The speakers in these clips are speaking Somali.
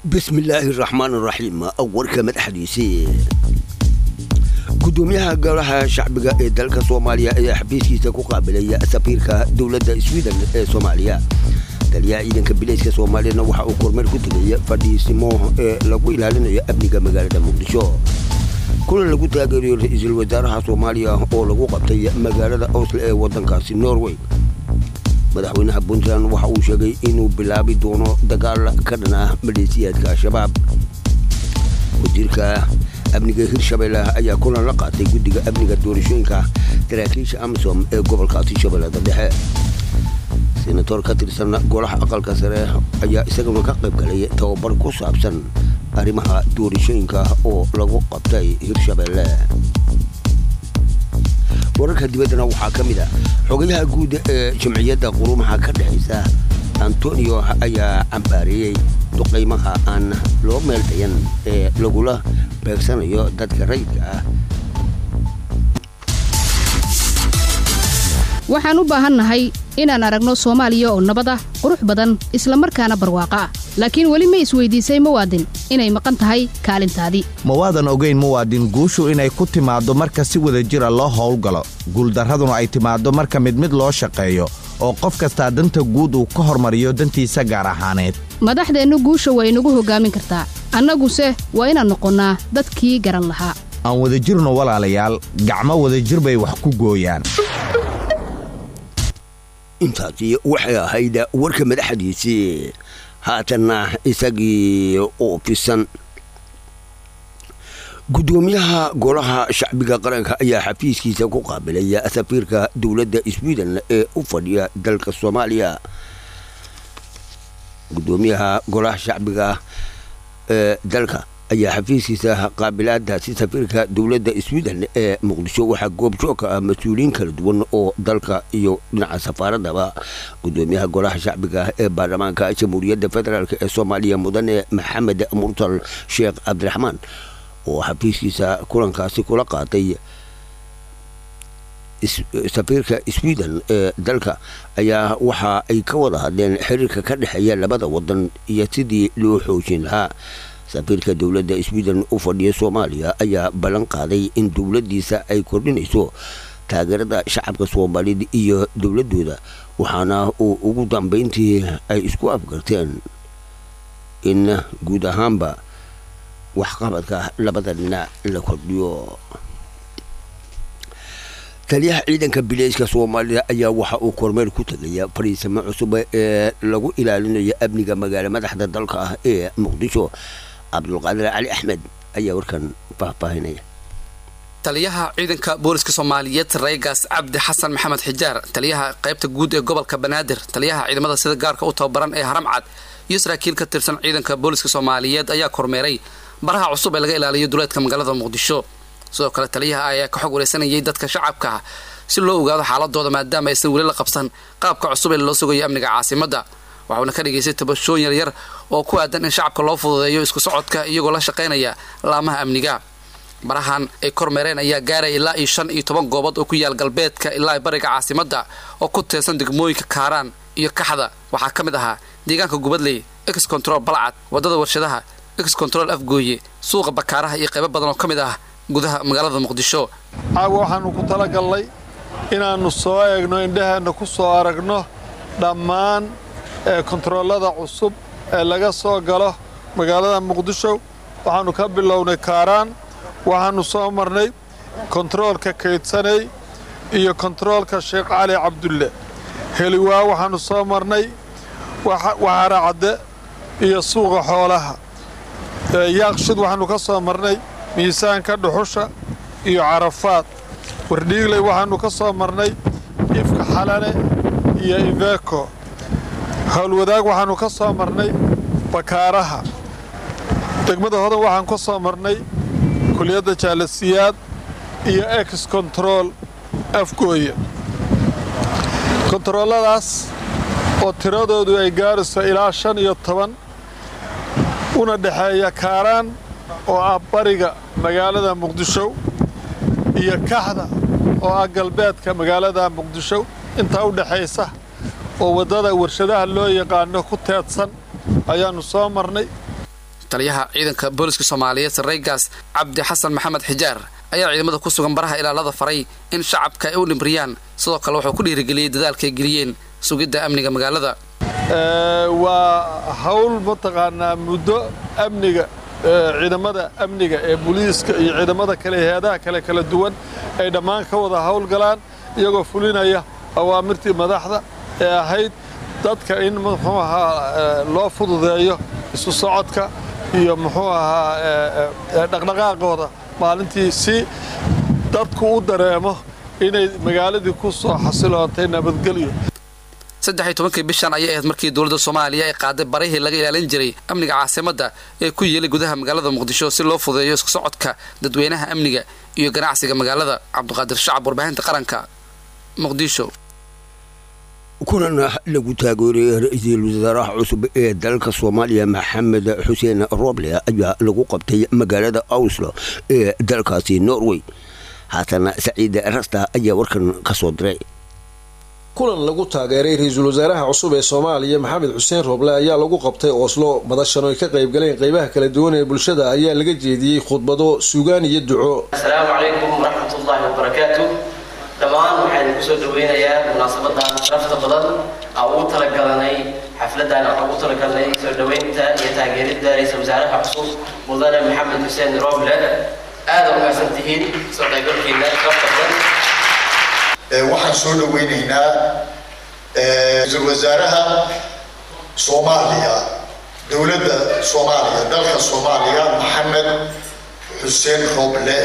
bismi illaahi raxmaan raxiim warka madaxdiisii gudoomiyaha golaha shacbiga ee dalka soomaaliya ayaa xafiiskiisa ku qaabilaya safiirka dowladda sweden ee soomaaliya taliyaha ciidanka bilayska soomaaliyana waxa uu kormeer ku tegaya fadhiisimo ee lagu ilaalinayo amniga magaalada muqdisho kulan lagu taageerayo ra-iisul wasaaraha soomaaliya oo lagu qabtay magaalada osle ee waddankaasi norway madaxweynaha puntland waxa uu sheegay inuu bilaabi doono dagaal ka dhan ah maleesiyaadka al-shabaab wasiirka amniga hirshabeelle ayaa kulan la qaatay guddiga amniga doorashooyinka saraakiisha amisom ee gobolkaasi shabeellada dhexe senator ka tirsan golaha aqalka sare ayaa isaguna ka qayb galay tababar ku saabsan arrimaha doorashooyinka oo lagu qabtay hirshabeelle wararka dibaddana waxaa ka mid a xogayaha guud ee jamciyadda qurumaha ka dhexaysa antonio ayaa cambaareeyey duqaymaha aan loo meel dayan ee lagula beegsanayo dadka rayidka ah waxaan u baahannahay inaan aragno soomaaliya oo nabad ah qurux badan isla markaana barwaaqo ah laakiin weli ma isweydiisay muwaadin inay maqan tahay kaalintaadii mawaadan ogayn muwaadin guushu inay ku timaaddo marka si wada jira loo howlgalo guuldarraduna ay timaaddo marka mid mid loo shaqeeyo oo qof kastaa danta guud uu ka hormariyo dantiisa gaar ahaaneed madaxdeennu guusha waa inagu hoggaamin kartaa annaguse waa inaan noqonnaa dadkii garan lahaa aan wadajirno walaalayaal gacmo wadajir bay wax ku gooyaan intaasi waxay ahayd warka madaxdiisii haatanna isagii oo fisan gudoomiyaha golaha shacbiga qaranka ayaa xafiiskiisa ku qaabilaya safiirka dowladda sweden ee u fadhiya dalka soomaaliya gudoomiyaha golaha shacbiga ee dalka ayaa xafiiskiisa qaabilaadaasi safiirka dowladda sweden ee muqdisho waxaa goobjoog ka ah mas-uuliyiin kala duwan oo dalka iyo dhinaca safaaradaba gudoomiyaha golaha shacbiga ee baarlamaanka jamhuuriyadda federaalk ee soomaaliya mudane maxamed murtal sheekh cabdiraxmaan oo xafiiskiisa kulankaasi kula qaatay safiirka sweden ee dalka ayaa waxa ay ka wada hadleen xiriirka ka dhexeeya labada wadan iyo sidii loo xoojin lahaa safiirka dowladda sweden u fadhiya soomaaliya ayaa ballan qaaday in dowladdiisa ay kordhinayso taageerada shacabka soomaaliyed iyo dowladooda waxaana uu ugu dambeyntii ay isku afgarteen in guud ahaanba waxqabadka labada dhinac la kordhiyo taliyaha ciidanka bilayska soomaalida ayaa waxa uu kormeer ku tegaya fariisimo cusub ee lagu ilaalinayo amniga magaalo madaxda dalka ah ee muqdisho cabdulqaadir cali axmed ayaa warkan faahfaahinaya taliyaha ciidanka booliska soomaaliyeed reegaas cabdi xasan maxamed xijaar taliyaha qaybta guud ee gobolka banaadir taliyaha ciidamada sida gaarka u tababaran ee haramcad iyo saraakiil ka tirsan ciidanka booliska soomaaliyeed ayaa kormeeray baraha cusub ee laga ilaaliyo duleedka magaalada muqdisho sidoo kale taliyaha ayaa ka xog wareysanayay dadka shacabka ah si loo ogaado xaaladooda maadaama aysan weli la qabsan qaabka cusub ee loo sugayo amniga caasimadda waxuuna ka dhigaystay tabashooyin yaryar oo ku aadan in shacabka loo fududeeyo isku socodka iyagoo la shaqaynaya laamaha amniga barahan ay kormeereen ayaa gaaraya ilaa iyo shan iyo toban goobood oo ku yaal galbeedka ilaa bariga caasimadda oo ku teesan degmooyinka kaaraan iyo kaxda waxaa ka mid ahaa deegaanka gubadley ex control balcad waddada warshadaha ex control afgooye suuqa bakaaraha iyo qaybo badan oo ka mid ah gudaha magaalada muqdisho caawa waxaannu ku talagallay inaannu soo eegno indhaheenna ku soo aragno dhammaan kontaroolada cusub ee laga soo galo magaalada muqdisho waxaannu ka bilownay kaaraan waxaannu soo marnay kontaroolka kaydsanay iyo kontaroolka sheekh cali cabdulle heliwaa waxaannu soo marnay waxara cadde iyo suuqa xoolaha yaaqshid waxaannu ka soo marnay miisaanka dhuxusha iyo carafaad wardhiigley waxaannu ka soo marnay ifka xalane iyo iveeko howlwadaag waxaannu ka soo marnay bakaaraha degmada hodan waxaan ka soo marnay kuliyadda jaalasiyaad iyo ex kontarool afgooye kontarooladaas oo tiradoodu ay gaarayso ilaa shan iyo toban una dhexeeya kaaraan oo ah bariga magaalada muqdisho iyo kaxda oo ah galbeedka magaalada muqdisho intaa u dhexaysa oo waddada warshadaha loo yaqaano ku teedsan ayaannu soo marnay taliyaha ciidanka booliska soomaaliyeed sareygaas cabdi xasan maxamed xijaar ayaa ciidamada ku sugan baraha ilaalada faray in shacabka ay u dhimriyaan sidoo kale wuxuu ku dhiirigeliyey dadaalkaay geliyeen sugidda amniga magaalada waa hawl mataqaanaa muddo amniga ciidamada amniga ee booliiska iyo ciidamada kale hay-adaha kale kala duwan ay dhammaan ka wada howlgalaan iyagoo fulinaya awaamirtii madaxda ee ahayd dadka in muxuu ahaa loo fududeeyo isu socodka iyo muxuu ahaa dhaqdhaqaaqooda maalintii si dadku u dareemo inay magaaladii ku soo xasiloontay nabadgelyo saddex iyo tobankii bishan ayay ahayd markii dowladda soomaaliya ay qaaday barihii laga ilaalin jiray amniga caasimadda ee ku yeelay gudaha magaalada muqdisho si loo fudeeyo isku socodka dadweynaha amniga iyo ganacsiga magaalada cabdiqaadir shacab warbaahinta qaranka muqdisho kulan lagu taageerayay ra-iisul wasaaraha cusub ee dalka soomaaliya maxamed xuseen roble ayaa lagu qabtay magaalada oslo ee dalkaasi norway haatana saciid rasta ayaa warkan ka soo diray kulan lagu taageeray ra-iisul wasaaraha cusub ee soomaaliya maxamed xuseen rooble ayaa lagu qabtay oslo madashan oy ka qayb galeen qeybaha kala duwan ee bulshada ayaa laga jeediyey khudbado suugaan iyo duco asalaamu calaykum waraxmatullaahi wabarakaatu dhammaan waxaan kusoo dhaweynayaa munaasabadan sharafta badan aan ugu talagalanay xafladan aan ugu talagalnay soo dhaweynta iyo taageeridda ra-iisul wasaaraha cusub mudane maxamed xuseen rooble aada umaasan tihiin soo qaybgalkiina sharafta badan waxaan soo dhaweynaynaa ra-iisul wasaaraha soomaaliya dowladda soomaaliya dalka soomaaliya maxamed xuseen rooble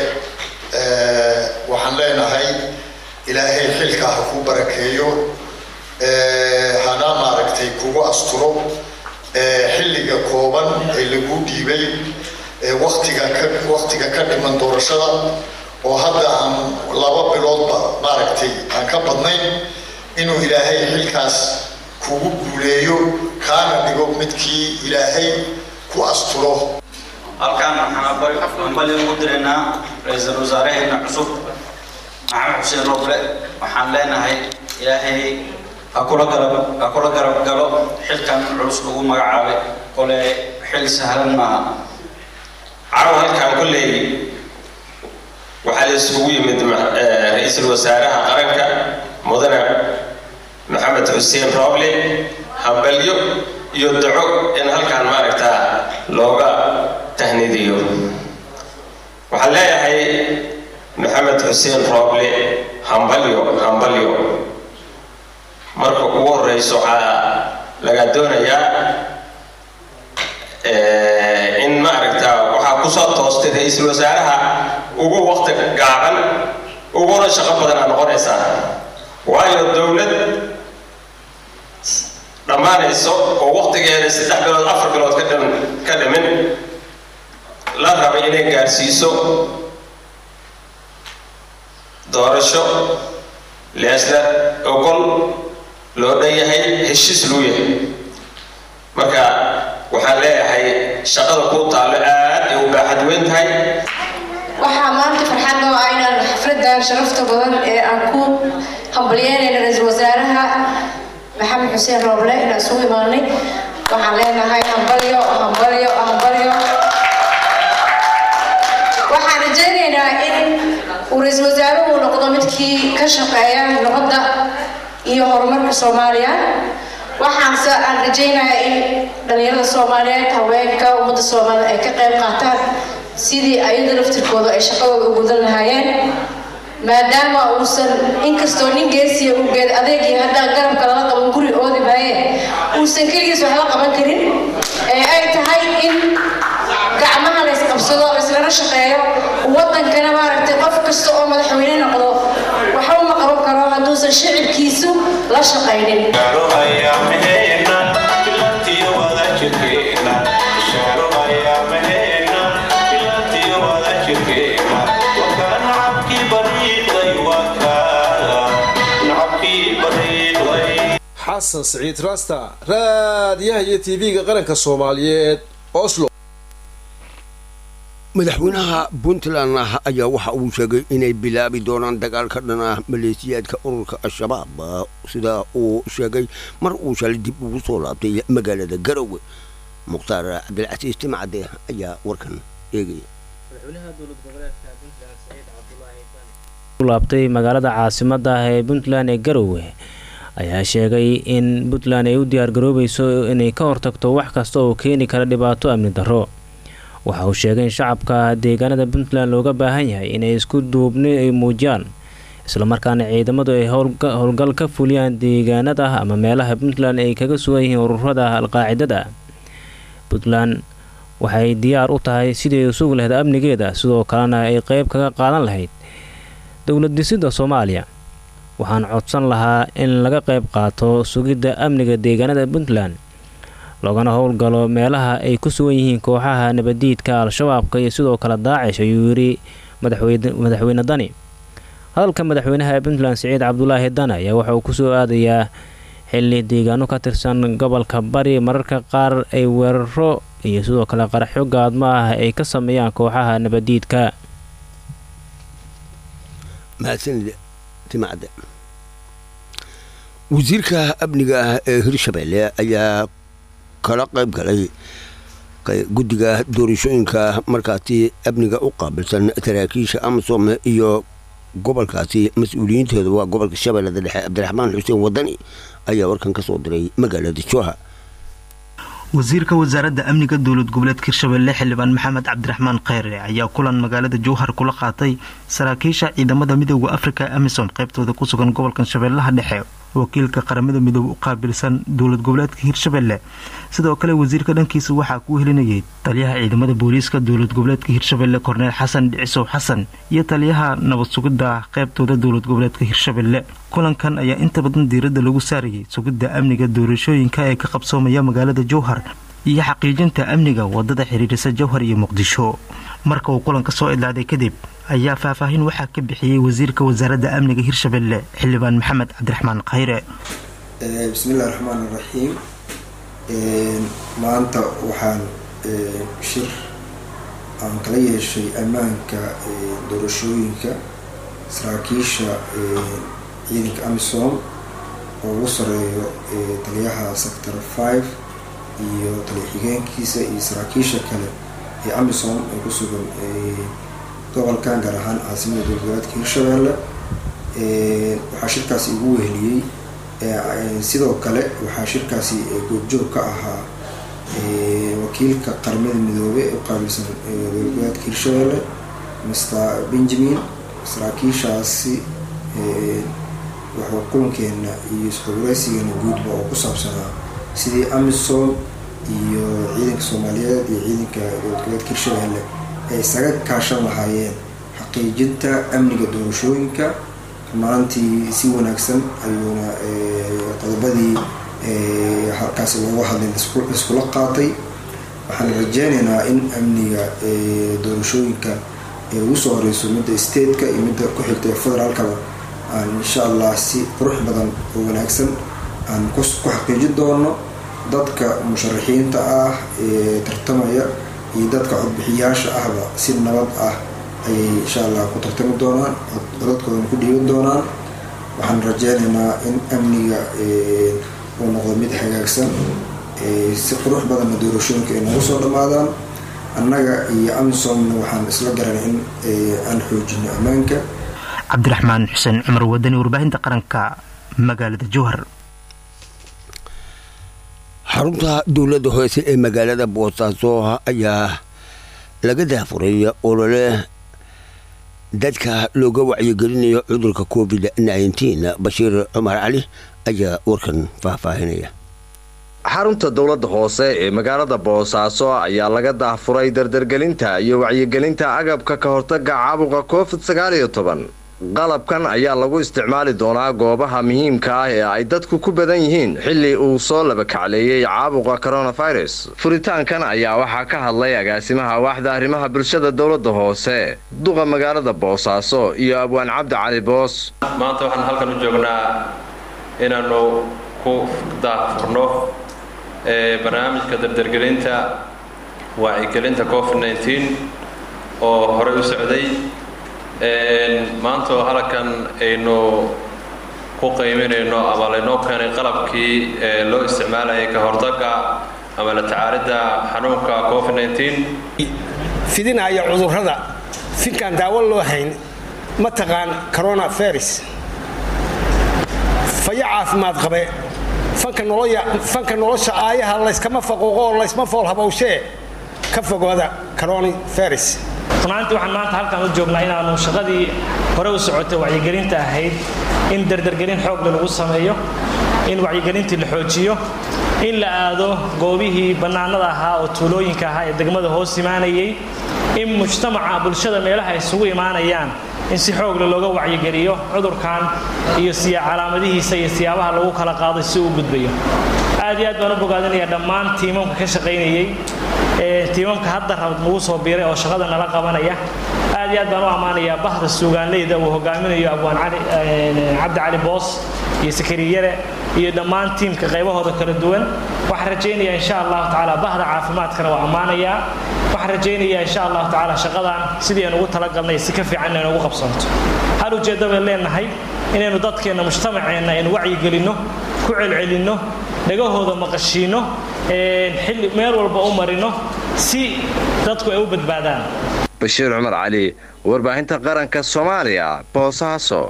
waxaan leenahay ilaahay xilka ha ku barakeeyo hana maaragtay kugu asturo xilliga kooban ee lagu dhiibay watiga ka waktiga ka dhiman doorashada oo hadda aan laba biloodba maaragtay aan ka badnayn inuu ilaahay xilkaas kugu guuleeyo kaana dhigo midkii ilaahay ku asturo halkaan waxaan bali ugu diraynaa ra-iisul wasaaraheena cusub maxamed xuseen roble waxaan leenahay ilaahay ha kula garab ha kula garab galo xilkan culus lagu magacaabay kole xil sahlan maaha caawa halkaan kolley waxaa la isugu yimid ra-iisul wasaaraha qaranka mudane maxamed xuseen roble hambalyo iyo daco in halkaan maaragtaa looga tahnidiyo waxaan leeyahay maxamed xuseen rooble hambalyo hambalyo marka ugu horeyso waxaa laga doonayaa in maaragtaa waxaa kusoo toostay ra-iisul wasaaraha ugu waqti gaaban uguna shaqo badanaa noqonaysaa waayo dowlad dhammaanayso oo waqtigeeda saddex bilood afar bilood ka dhim ka dhimin la rabay inay gaarsiiso doorasho leesla ogol loo dhan yahay heshiis luu yahay marka waxaan leeyahay shaqada kuu taallo aad ay u baaxad weyn tahay waxaa maanta farxad noo ah inaan xafladan sharafta badan ee aan ku hambalyeynayna ra-iisul wasaaraha maxamed xuseen rooble inaan isugu imaanay waxaan leenahay hambalyo hambalyo hambalyo waxaan rajaynaynaa in uu ra-iisul wasaaruhu noqdo midkii ka shaqeeya nabadda iyo horumarka soomaaliya waxaanse aan rajaynayaa in dhalinyarada soomaaliyeed haweenka ummadda soomaalida ay ka qayb qaataan sidii ayada laftirkooda ay shaqadooda u gudan lahaayeen maadaama uusan inkastoo nin geesiya uu geed adeegii haddaan garabka lala qaban guri oodi maaye uusan keligiis waxba qaban karin ee ay tahay in gacmaha la isqabsado laislana shaqeeyo wadankana maaragtay qof kasta oo madaxweyne noqdo waxba ma qaban karo hadduusan shicibkiisu la shaqaynin xasan siciid rasta raadiyaha iyo tv-ga qaranka soomaaliyeed oslo madaxweynaha puntland ayaa waxa uu sheegay inay bilaabi doonaan dagaal ka dhan ah maleesiyaadka ururka al-shabaab sida uu sheegay mar uu shalay dib ugu soo laabtay magaalada garowe mukhtaar cabdilcasiis timcade ayaa warkan eegaya laabtay magaalada caasimada ah ee puntland ee garowe ayaa sheegay in puntland ay u diyaargaroobayso inay ka hortagto wax kasta oo keeni kara dhibaato amni darro waxa uu sheegay in shacabka deegaanada puntland looga baahan yahay inay isku duubni ay muujiyaan islamarkaana ciidamadu ay howlgal ka fuliyaan deegaanada ama meelaha puntland ay kaga sugan yihiin ururada alqaacidada puntland waxay diyaar u tahay sidii ay sugi lahayd amnigeeda sidoo kalena ay qeyb kaga qaadan lahayd dowlad dhisidda soomaaliya waxaan codsan lahaa in laga qayb qaato sugidda amniga deegaanada puntland loogana howlgalo meelaha ay ku sugan yihiin kooxaha nabadiidka al-shabaabka iyo sidoo kale daacish ayuu yidhi madaxweyne dani hadalka madaxweynaha puntland siciid cabdulaahi dani ayaa waxa uu kusoo aadayaa xili deegaano ka tirsan gobolka bari mararka qaar ay weeraro iyo sidoo kale qaraxyo gaadmo ah ay ka sameeyaan kooxaha nabadiidka mahadsanid timacde wasiirka amniga ah ee hirshabelle ayaa kala qayb galay guddiga doorashooyinka markaasi amniga u qaabilsan saraakiisha amasom iyo gobolkaasi mas-uuliyiinteedu waa gobolka shabeellada dhexe cabdiraxmaan xuseen wadani ayaa warkan ka soo diray magaalada jooha wasiirka wasaaradda amniga dowlad goboleedka hirshabelle xildhibaan maxamed cabdiraxmaan kheyre ayaa kulan magaalada jowhar kula qaatay saraakiisha ciidamada midooda afrika amisom qaybtooda ku sugan gobolkan shabeellaha dhexe wakiilka qaramada midoobe u qaabilsan dowlad goboleedka hirshabelle sidoo kale wasiirka dhankiisa waxaa kuu helinayay taliyaha ciidamada booliiska dowlad goboleedka hirshabelle korneel xasan dhicisow xasan iyo taliyaha nabad sugidda qaybtooda dowlad goboleedka hirshabelle kulankan ayaa inta badan diiradda lagu saarayay sugidda amniga doorashooyinka ee ka qabsoomaya magaalada jowhar iyo xaqiijinta amniga wadada xiriirisa jowhar iyo muqdisho marka uu kulanka soo idlaaday kadib ayaa faahfaahin waxaa ka bixiyey wasiirka wasaaradda amniga hirshabelle xildhibaan maxamed cabdiraxmaan khayre bismillahi raxmaan iraxiim maanta waxaan shir aan kala yeeshay ammaanka doorashooyinka saraakiisha ciidanka amisom oo ugu sareeyo taliyaha sector five iyo taliya xigeenkiisa iyo saraakiisha kale ee amisom ee ku sugan gobolkan gaar ahaan caasimada dowlgoboleedka hirshabelle waxaa shirkaasi igu weheliyey sidoo kale waxaa shirkaasi goobjoog ka ahaa wakiilka qaramada midoobe ee u qaabilsan dowlgoboleedka hirshabelle mr benjamin saraakiishaasi wuxuu kulankeena iyo isxogureysigeena guudba oo ku saabsanaa sidii amisom iyo ciidanka soomaaliyeed iyo ciidanka dowladgoboleedka hirshabelle ay isaga kaashan lahaayeen xaqiijinta amniga doorashooyinka maantii si wanaagsan ayuuna qodobadii halkaasi looga hadlay iskula qaatay waxaan rajeynaynaa in amniga doorashooyinka ee ugu soo horeyso midda stateka iyo midda ku xigta ee federaalkaba aan insha allah si qurux badan oo wanaagsan aan ku xaqiijin doono dadka musharaxiinta ah ee tartamaya iyo dadka codbixiyaasha ahba si nabad ah ayay insha allah ku tartami doonaan codadkoodana ku dhiiban doonaan waxaan rajeynaynaa in amniga uu noqdo mid hagaagsan si qurux badanna doorashooyinka ay nagu soo dhammaadaan annaga iyo amisomna waxaan isla garanay in aan xoojino ammaanka cabdiraxmaan xuseen cumar wadani warbaahinta qaranka magaalada jowhar xarunta dowladda hoose ee magaalada boosaaso ayaa laga daafuray olole dadka looga wacyigelinayo cudurka covid bashiir cumar cali ayaa warkan faahfaahinaya xarunta dowladda hoose ee magaalada boosaaso ayaa laga daafuray dardargelinta iyo wacyigelinta agabka ka hortaga caabuqa covid sagaaliyo toban qalabkan ayaa lagu isticmaali doonaa goobaha muhiimka ah ee ay dadku ku badan yihiin xilli uu soo labakacleeyey caabuqa coronavirus furitaankan ayaa waxaa ka hadlay agaasimaha waaxda arrimaha bulshada dowladda hoose duqa magaalada boosaaso iyo abwaan cabdi cali boos maanta waxaan halkan u joognaa inaannu ku daafurno barnaamijka dardargelinta wacyigelinta covid oo horey u socday maanta oo halkan aynu ku qiiminayno ama laynoo keenay qalabkii loo isticmaalayay ka hortagga ama la tacaalidda xanuunka covid 19 fidinaya cudurrada finkaan daawo loo hayn mataqaan coronavirus fayo caafimaad qabe fanka nolosha aayaha layskama faquuqo oo laysma fool habowshee ka fogooda coronavirus runaantii waxaan maanta halkaan u joognaa inaanu shaqadii hore u socotay wacyigelinta ahayd in dardargelin xoogle lagu sameeyo in wacyigelintii la xoojiyo in la aado goobihii bannaanada ahaa oo tuulooyinka ahaa ee degmada hoos imaanayay in mujtamaca bulshada meelaha isugu imaanayaan in si xoogle looga wacyigeliyo cudurkan iyo calaamadihiisa iyo siyaabaha lagu kala qaado si uu gudbayo aad iyo aad baan u bogaadinaya dhammaan tiimamka ka shaqaynayay tiimamka hadda rabad nagu soo biiray oo shaqada nala qabanaya aad iyo aad baan u ammaanayaa bahda suugaanleyda uu hogaaminayo abwaan cabdi cali boos iyo sakariyare iyo dhammaan tiimka qaybahooda kala duwan waxaan rajaynayaa insha allahu tacaala bahda caafimaadkana waa ammaanayaa waxaan rajaynayaa insha allahu tacaala shaqadan sidii aan ugu talagalnay si ka fiican inaynu ugu qabsanto hal ujeeddo bay leenahay inaynu dadkeenna mujtamaceenna aynu wacyigelinno ku celcelinno dhagahooda maqashiinno xilli meel walba u marino si dadku ay u badbaadaan bashiir cumar cali warbaahinta qaranka soomaaliya boosaaso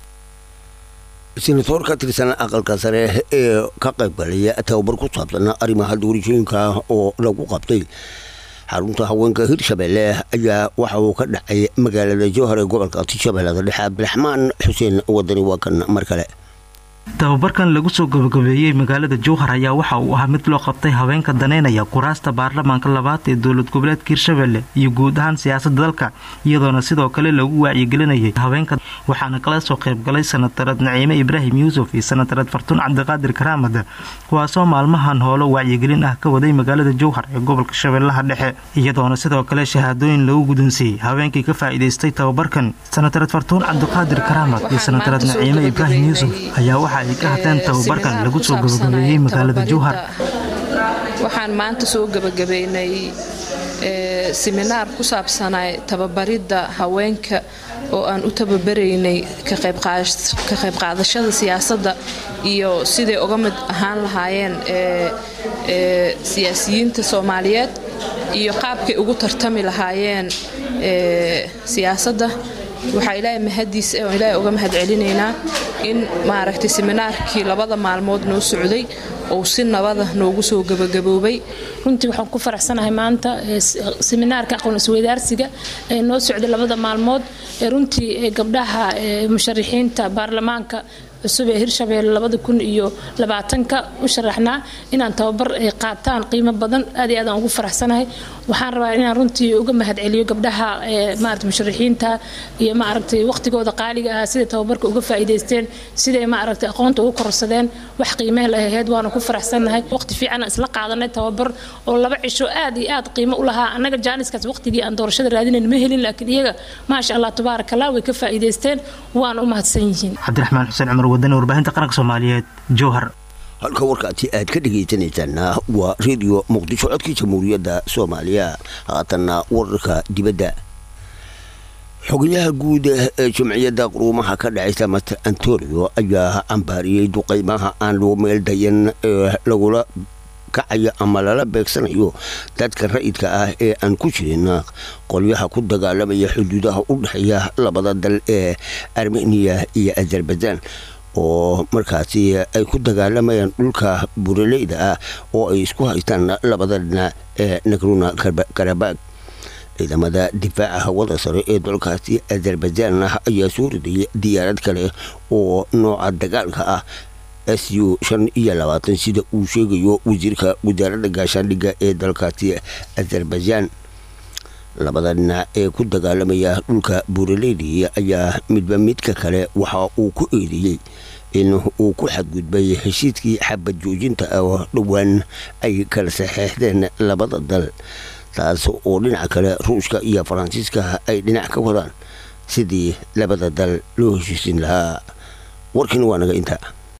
senatoor ka tirsan aqalka sare ee ka qaybgalaya tababar ku saabsan arrimaha doorashooyinka oo lagu qabtay xarunta haweenka hirshabelle ayaa waxa uu ka dhacay magaalada jowhar ee gobolka shabeellada dhexe cabdiraxmaan xuseen wadani waa kan mar kale tababarkan lagu soo gabagabeeyey magaalada jowhar ayaa waxa uu ahaa mid loo qabtay haweenka daneynaya kuraasta baarlamaanka labaad ee dowlad goboleedka hirshabelle iyo guud ahaan siyaasadda dalka iyadoona sidoo kale lagu wacyigelinayay haweenka waxaana kala soo qaybgalay sanatarad naciime ibraahim yuusuf iyo sanatarad fartuun cabdiqaadir karaamad kuwaasoo maalmahan hoolo wacyigelin ah ka waday magaalada jowhar ee gobolka shabeellaha dhexe iyadoona sidoo kale shahaadooyin lagu gudunsiiyey haweenkii ka faa'iidaystay tababarkan sanatarad fartuun cabdiqaadir karaamad iyo sanatarad naciime ibraahim yuusuf ayaa waxa ay ka hadleen tababarkan lagu soo gabagabeeyey magaalada jowhar waxaan maanta soo gabagabeynay siminaar ku saabsanay tababaridda haweenka oo aan u tababaraynay ka qayb qaadashada siyaasadda iyo siday uga mid ahaan lahaayeen siyaasiyiinta soomaaliyeed iyo qaabkay ugu tartami lahaayeen siyaasadda waxaa ilaahay mahadiis oo ilaahay uga mahad celinaynaa in maaragtay seminaarkii labada maalmood noo socday uu si nabada noogu soo gabagaboobay runtii waxaan ku faraxsanahay maanta seminaarka aqoon isweydaarsiga ee noo socday labada maalmood ee runtii gabdhaha musharixiinta baarlamaanka cusub ee hirshabeelle labada kun iyo labaatanka u sharaxnaa inaan tababar ay qaataan qiimo badan aad iyo aad aan ugu faraxsanahay waxaan rabaa inaan runtii uga mahad celiyo gabdhaha maarata musharixiinta iyo maaragtay waqtigooda qaaliga ah siday tababarka uga faa'iidaysteen siday maaragtay aqoonta ugu kororsadeen wax qiimeh la ahayd waana ku faraxsanahay waqti fiican aan isla qaadanay tababar oo laba cisho aad iyo aad qiimo u lahaa annaga jaaniskaas waqtigii aan doorashada raadinayn ma helin laakiin iyaga maasha allah tabaaraka allah way ka faa'iidaysteen waana u mahadsan yihiin cabdiraxmaan xuseen cumar wadani warbaahinta qaranka soomaaliyeed jowhar halka warkaasi aad ka dhegaysanaysaana waa redio muqdisho codkii jamhuuriyadda soomaaliya haatanna wararka dibadda xogayaha guud ee jumciyadda quruumaha ka dhacaysa master antonio ayaa cambaariyey duqaymaha aan loo meel dayan ee lagula kacayo ama lala beegsanayo dadka ra'idka ah ee aan ku jirin qolyaha ku dagaalamaya xuduudaha u dhexeeya labada dal ee armeniya iyo azerbaijan oo markaasi ay ku dagaalamayaan dhulka buraleyda ah oo ay isku haystaan labada dhinac ee nagruna karabag ciidamada difaaca hawada sare ee dalkaasi azerbaijan ayaa soo ridayay diyaarad kale oo nooca dagaalka ah s u shan iyo labaatan sida uu sheegayo wasiirka wasaaradda gaashaandhigga ee dalkaasi azerbaijan labada dhinac ee ku dagaalamaya dhulka buraleydi ayaa midba midka kale waxa uu ku eedeeyey in uu ku xadgudbay heshiiskii xabad joojinta oo dhowaan ay kala saxeexdeen labada dal taas oo dhinaca kale ruushka iyo faransiiska ay dhinac ka wadaan sidii labada dal loo heshiisin lahaa warkiina waa naga inta